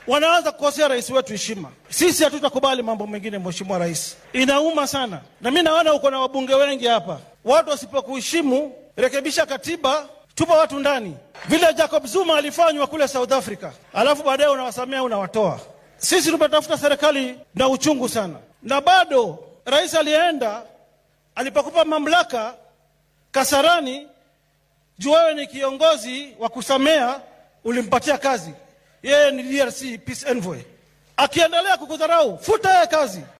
wanaanza kukosea rais wetu heshima. Sisi hatutakubali mambo mengine, mheshimiwa rais, inauma sana. Na mi naona uko na wabunge wengi hapa, watu wasipokuheshimu, rekebisha katiba, tupa watu ndani, vile Jacob Zuma alifanywa kule South Africa, alafu baadaye unawasamea unawatoa. Sisi tumetafuta serikali na uchungu sana, na bado rais aliyeenda alipokupa mamlaka Kasarani, juu wewe ni kiongozi wa kusamea, ulimpatia kazi. Yeye ni DRC peace envoy, akiendelea kukudharau, futa yeye kazi.